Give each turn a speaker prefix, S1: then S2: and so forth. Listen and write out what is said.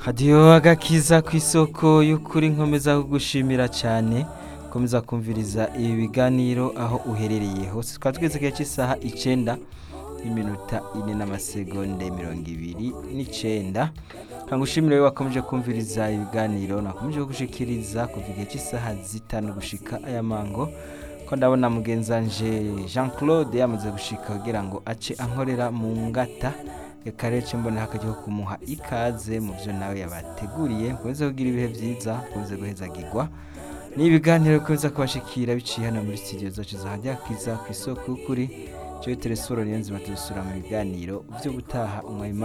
S1: hadiyo agakiza ku isoko y'ukuri nkomeza kugushimira cyane komeza kumviriza ibi biganiro aho uherereye hose tukaba tugeze igihe cy'isaha icyenda n'iminota ine n'amasegonde mirongo ibiri n'icyenda kangushimire wowe wakomeje kumviriza ibiganiro nakomeje kugushikiriza kuva igihe cy'isaha zitanu gushika aya mango ko ndabona mugenzanje jean claude yamaze gushika kugira ngo ace ankorera mu ngata reka rero mbona hakajya kumuha ikaze mu byo nawe yabateguriye mukomeze kugira ibihe byiza mukomeze guhezagirwa ni ibiganiro bikomeza kubashikira biciye hano muri studio zacu zahajya kiza ku isoko y'ukuri cyo telesoro niyo nzima tuzisura mu biganiro byo gutaha umwanya